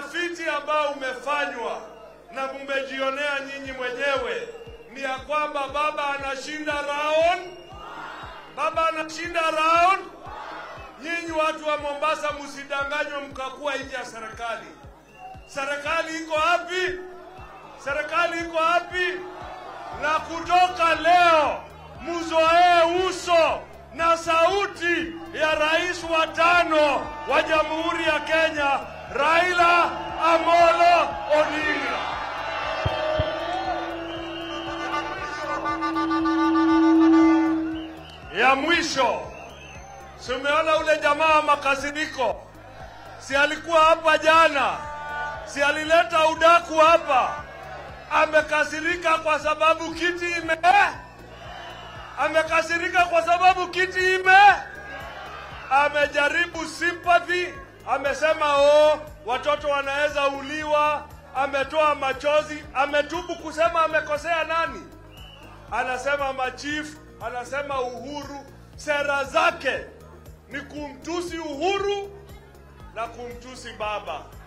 utafiti ambao umefanywa na mmejionea nyinyi mwenyewe ni ya kwamba baba anashinda round, baba anashinda round. Nyinyi watu wa Mombasa, msidanganywe mkakuwa nje ya serikali. Serikali iko wapi? Serikali iko wapi? Na kutoka leo mzoee uso na sauti ya rais wa tano wa Jamhuri ya Kenya, Raila Amolo Odinga. Ya mwisho, si umeona ule jamaa wa makasiriko, si alikuwa hapa jana, si alileta udaku hapa, amekasirika kwa sababu kiti ime amekasirika kwa sababu kiti ime amejaribu sympathy, amesema oh, watoto wanaweza uliwa, ametoa machozi, ametubu kusema amekosea nani, anasema machief, anasema Uhuru. Sera zake ni kumtusi Uhuru na kumtusi baba.